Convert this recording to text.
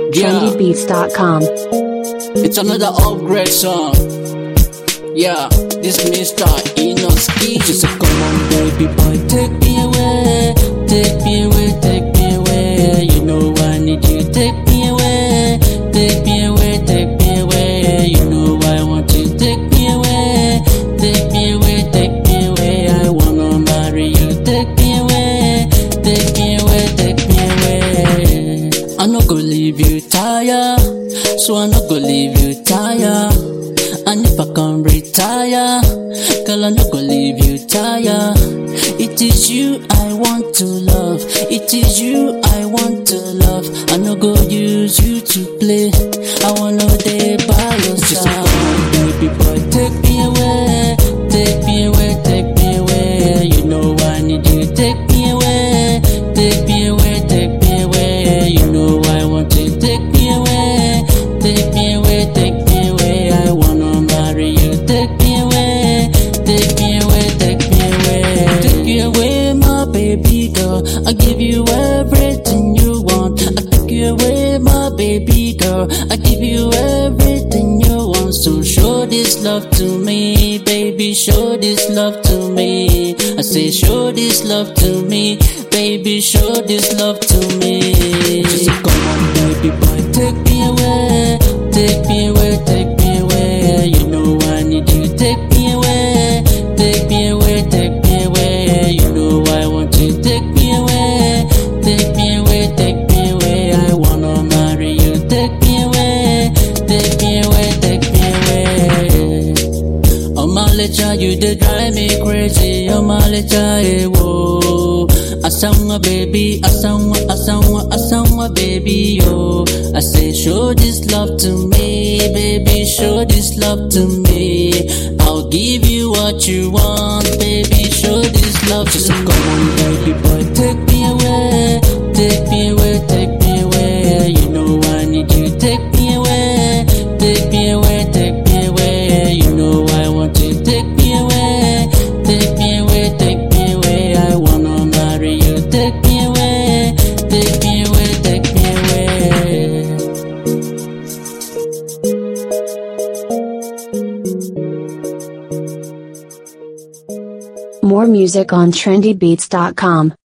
Yeah. trendybeats.com. It's another upgrade song. Yeah, this Mr. Inoski. She said, Come on, baby boy, take me away. Take me away, take me away. You know I need you. Take me away. Take me away, take me away. You know I want you. Take me away. Take me away, take me away. I wanna marry you. Take me away. Take me away, take me away. I no go leave you tired. So I no go leave you tired. And if I can retire, girl, I no go leave you tired. It is you I want to love. It is you I want to love. I no go use you to play. I wanna day by your side. Baby boy, take me away. Take me away, take me away. You know I need you. Take me away. Take me away, take me away. You know I want you. Take me away. Take me away, take me away. I wanna marry you. Take me away. Take me away, take me away. Take you away, my baby girl. I give you everything you want. I take you away, my baby girl. I give you everything you want. So show this love to me, baby. Show this love to me. I say, show this love to me, baby. Show this love to me. She said, come on, baby boy, take me away, take me away, take me away. You know I need you. Take me away, take me away, take me away. You know I want you. Take me away, take me away, take me away. I wanna marry you. Take me away, take me away, take me away. Oh my lecha, you did drive me crazy. Oh my lecha, eh, whoa. Asanwa baby, asanwa, asanwa, asanwa baby, yo. I say, show this love to me, baby, show this love to me. I'll give you what you want, baby, show this love to me. Come on, baby boy, take me away, take me away, take me away. You know I need you, take me away, take me away, take me away. You know I want you, take me away, take me away, take me away. I wanna marry you, take me away, take me away, take me away. More music on trendybeats.com.